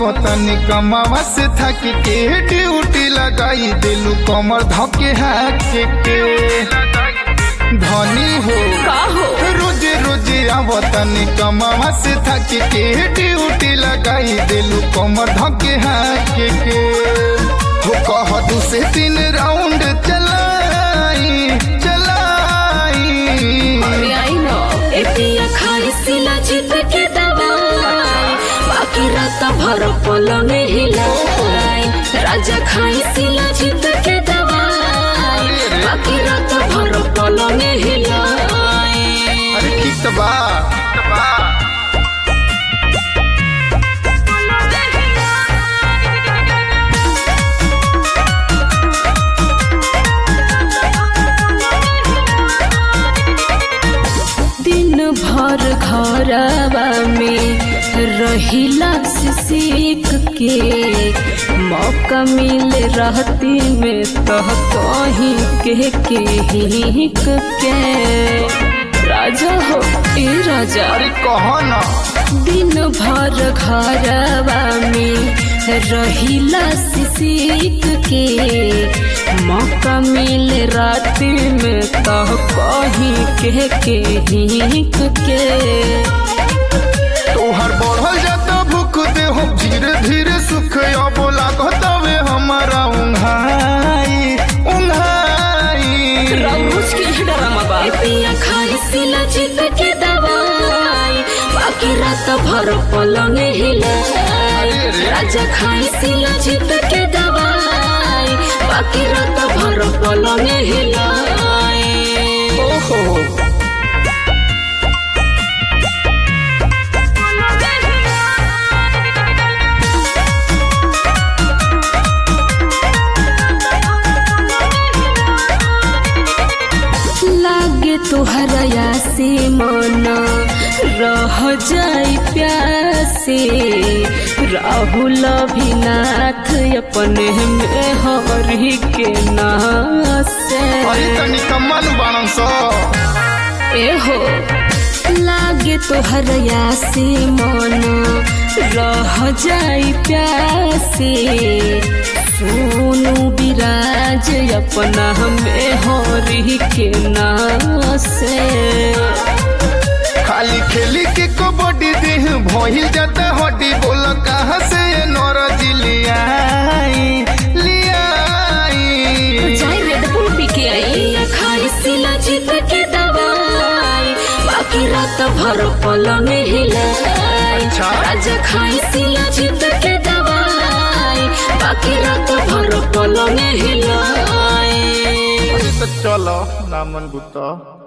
आवतनी कमावा से थक के ड्यूटी लगाई दिलू कमर धके हाथ के धनी हो का हो रोजे रोजे आवतनी कमावा से थक के ड्यूटी लगाई दिलू कमर धके हाथ के हो कह दू से तीन राउंड चलाई चलाई अरे आई नो ए पिया खाई सिला जीत के दवाई बाकी रात भर पलंग हिलाई राजा खाई सिला जीत के दवाई बाकी रात भर पलंग हिलाई अरे ठीक तो बा ठीक तो बा दिन भर घरवा में रहिला से सीख के मौका मिल रहती में तो कहीं के के हिक के राजा हो ए राजा अरे कहो ना दिन भर घरवा में रहिला से सीख के मौका मिल रात में तो कहीं के के हिक के तोहर बढ़ल जाता भूख दे हो धीरे धीरे सुख अब लागत वे हमारा उंघाई उंघाई रंगूस की डरामा बा ए पिया खाई सिला जीत के दवाई बाकी रात भर पलंग हिलाई राजा खाई सिला जीत के दवाई बाकी रात भर पलंग हिलाई ओहो लागे तुहरा से मन रह जाई प्यासे राहुल अभिनाथ अपने में हरि के नासे अरे तनी कम्मन बाणन सो एहो लागे तोहरया से मन रह जाई प्यासे सोनू विराज अपना हमें हरि के नासे खाली खेली के कबड्डी देह भइल जाता हड्डी बोल कहाँ से नौरज लियाई लियाई जाई रेड बुल पी के आई पिया खाई सिला जीत के दवाई बाकी रात भर पलंग हिलाई अच्छा। राजा खाई सिला जीत के दवाई बाकी रात भर पलंग हिलाई अरे तो चलो नामन गुत्ता